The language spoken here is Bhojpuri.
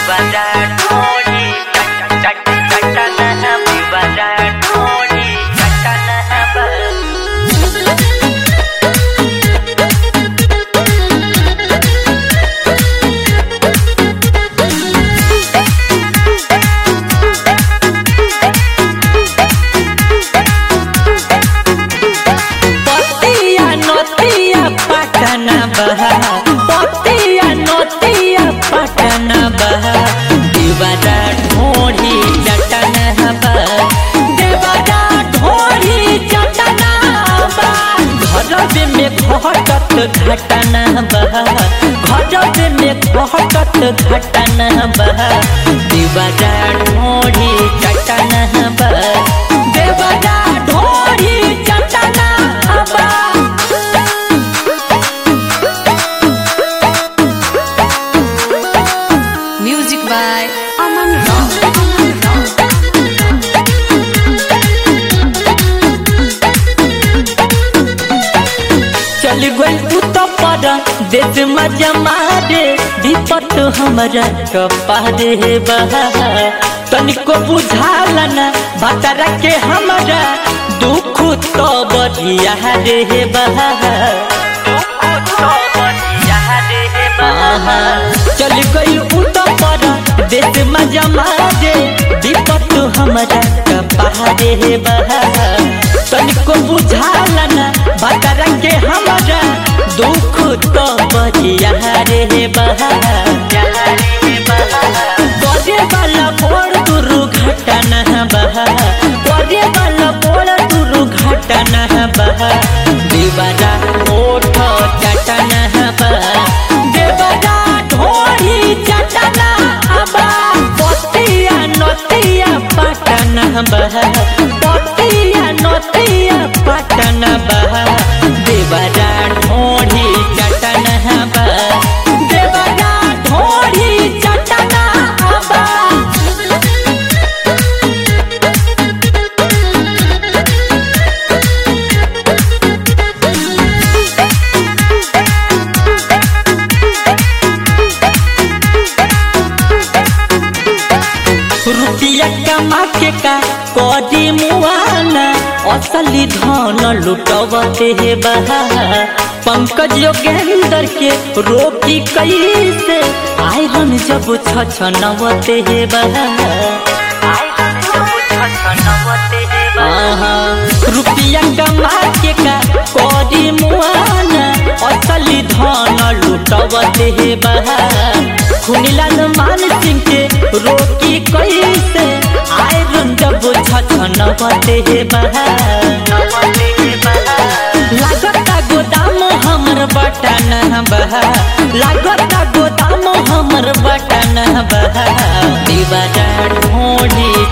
Vivaran Modi Chatana Vivaran Modi Chatana पतिया नतिया पटना बहा पतिया नतिया पटना बहा देवरा ढोढ़ी चटना बहा देवरा ढोढ़ी चटना बहा घर में घटत घटना बहा घर में घटत घटना बहा देवरा ढोढ़ी चटना बहा देवरा ढोढ़ी चटना बहा Music by Aman Rao. चल गई तू तो पर देश मजा मारे विपत हमरा कपारे बहा तनिको बुझाल ना बतरा के हमरा दुख तो बढ़िया रे बहा आहा, चल गई उ तो पर देश मजा मारे विपत हमरा कपारे बहा तनिको बुझाल ना बतरा के हमरा दुख तो बढ़िया रे बहा करे वाला बोल दुर्घटना बहा करे वाला बोल दुर्घटना बहा देवरा ओठ चटना बहा देवरा ढोरी चटना बहा पतिया नतिया पटना बहा पतिया नतिया पटना बहा देवरा ढोरी चटना बहा देवरा ढोरी चटना बहा रुपया कमा के का कदी मुआना असली धन लुटवते हे बहा पंकज योगेंद्र के रोकी कैसे आयरन जब छछनवते हे बहा आहा, रुपया कमा के का कदी मुआना असली धन लुटवते हे बहा खुनीलाल मान सिंह के रोकी कैसे आयरन जब छछनवते हे बहा लागता गोदाम हमर बटन बहा लागता गोदाम हमर बटन बहा दीवारा ढोढ़ी